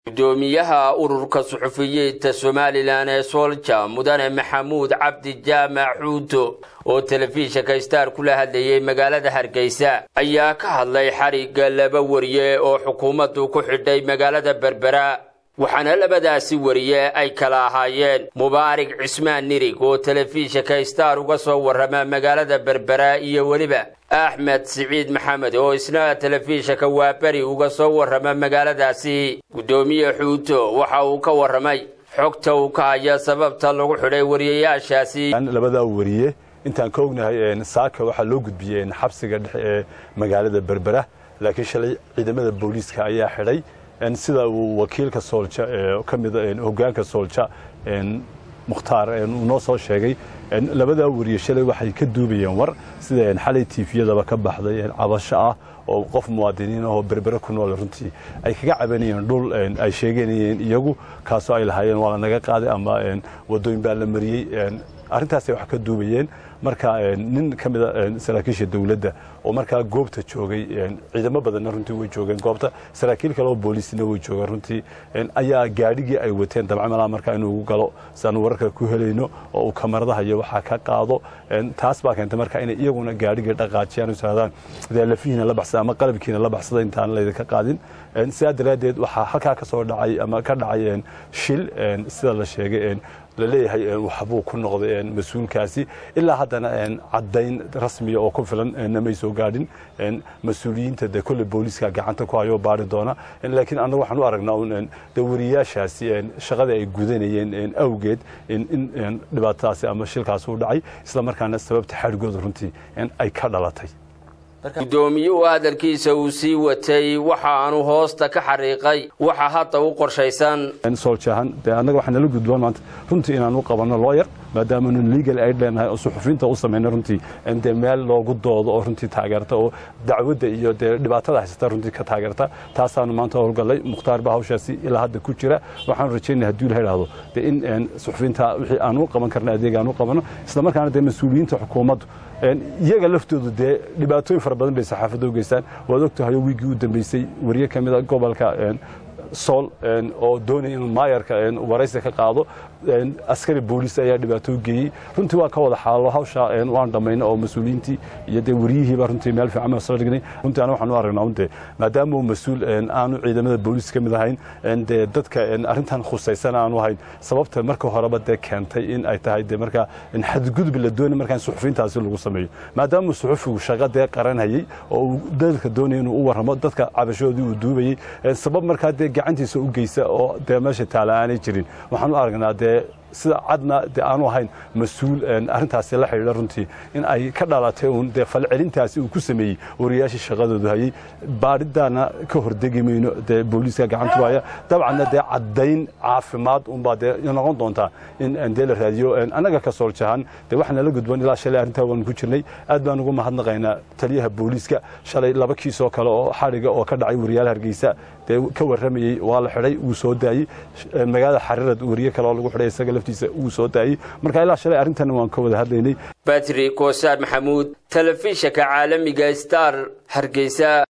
gudoomiyaha ururka suxufiyiinta somalilan ee soolja mudane maxamuud cabdi jaamac xuuto oo telefishinka star kula hadlayay magaalada hargeysa ayaa ka hadlay xarigga laba wariye oo xukuumaddu ku xidhay magaalada berbera waxaana labadaasi wariye ay kala ahaayeen mubaarig cismaan nirig oo telefishinka star uga soo warrama magaalada berbera iyo weliba axmed siciid maxamed oo isna telefishinka waaberi uga soo warrama magaaladaasi guddoomiye xuuto waxa uu ka warramay xogta uu ka haya sababta lagu xidhay wariyayaashaasi labadaa wariye intaan ka ognahay saaka waxaa loo gudbiyey xabsiga dhexe ee magaalada berbera laakiin shalay ciidamada booliiska ayaa xidhay sida uu wakiilka soolja ee ka mida hogaanka soolja mukhtaar uu noo soo sheegay labadaa wariye shalay waxay ka duubayeen war sida xalay tiifiyadaba ka baxday cabasho ah oo qof muwaadiniin ahoo berbere ku nool runtii ay kaga cabanayeen dhul ay sheeganayeen iyagu kaasoo ay lahaayeen waa lanaga qaaday ama wadooyin baa la mariyey arrintaasay wax ka duubayeen marka nin ka mida saraakiisha dowladda oo markaa goobta joogay ciidamo badanna runtii way joogeen goobta saraakiil kale oo booliisna way joogeen runtii ayaa gaadhigii ay wateen dabcamalaa markaa inuu ugu galo siaanu wararka ku helayno oo uu kamaradaha iyo waxaa ka qaado taas baa keentay marka inay iyaguna gaadhigii dhaqaajiyaan isaadaan dee lafihiina la baxsada ama qalabkiina la baxsada intaan laydinka qaadin sidaa daraaddeed waxaa halkaa ka soo dhacay ama ka dhacay shil sida la sheegay laleeyahay waxbuu ku noqday mas-uulkaasi ilaa haddana caddayn rasmiya oo ku filan namay soo gaadhin mas-uuliyiinta de kolle booliiska gacanta ku hayoo baari doona laakiin annagu waxaan u aragnaa de wariyaashaasi shaqada ay gudanayeen awgeed in dhibaatadaasi ama shilkaasi u dhacay isla markaana sababta xadhigooda runtii ay ka dhalatay guddoomiyuhu hadalkiisa uu sii watay waxa aanu hoosta ka xariiqay waxa hadda u qorshaysan sooljahan dee annaga waxaa nala gudboon maanta runtii inaan u qabanno looyar maadaamanu legal aid leenahay oo suxufiyiinta u samayna runtii dee meel loogu doodo oo runtii taageerta oo dacwadda iyo dee dhibaatada haysata runtii ka taageerta taasaanu maanta howlgallay mukhtaar baa hawshaasi ilaa hadda ku jira waxaanu rajaynaya hadduu ilaha idhahdo dee in suxufiyiinta wixii aan u qaban karna adeeg aan u qabanno isla markaana dee mas-uuliyiinta xukuumaddu iyaga laftoodu dee dhibaatooyin fara badan bay saxaafadda u geystaan waad ogtahayo wiiggii u dambeysay wariye ka mida gobolka sool oo doonaya inuu maayarka waraysi ka qaado askari booliis ayaa dhibaato u geeyey runtii waa ka wada xaalo hawsha waan dhammayna oo mas-uuliyiintii iyo dee wariyihiiba runtii meel fiican baan soo dhignay runtii ana waxaan u aragnaa unde maadaama uu mas-uul aanu ciidamada booliis ka mid ahayn dee dadka arrintan khusaysan aanu ahayn sababta marka horeba dee keentay in ay tahay dee markaa xadgudub la doonay markaa in suxufiyiintaasi lagu sameeyo maadaama suxufigu shaqo dee qaranhayey oo uu dadka doonaya inuu u warramo dadka cabashoodii uu duubayey sabab markaa dee gacantiisa u geysa oo dee meesha taala aanay jirin waxaan u aragnaa dee sida cadna dee aanu ahayn mas-uul arrintaasi la xidhiidha runtii in ay ka dhalatay uun dee falcelintaasi uu ku sameeyey wariyaashii shaqadoodu hayey baadhidaana ka hordegi mayno dee booliiska gacanta waaya dabcanna dee caddayn caafimaad unbaa dee noqon doontaa in dee la raadiyo annaga ka sooljahan dee waxaa nala gudboon ilaa shalay arrintaa waanu ku jirnay aad baan ugu mahadnaqaynaa taliyaha booliiska shalay laba kiisoo kale oo xadhiga oo ka dhacay wariyaal hargeysa dee ka warramayey waa la xidhay wuu soo daayey magaalada xarirad wariye kale oo lagu xidhay isaga laftiisa wuu soo daayey marka ilaa shalay arrintan waan ka wada hadlaynay batri koosaar maxamuud telefishinka caalamiga star hargeysa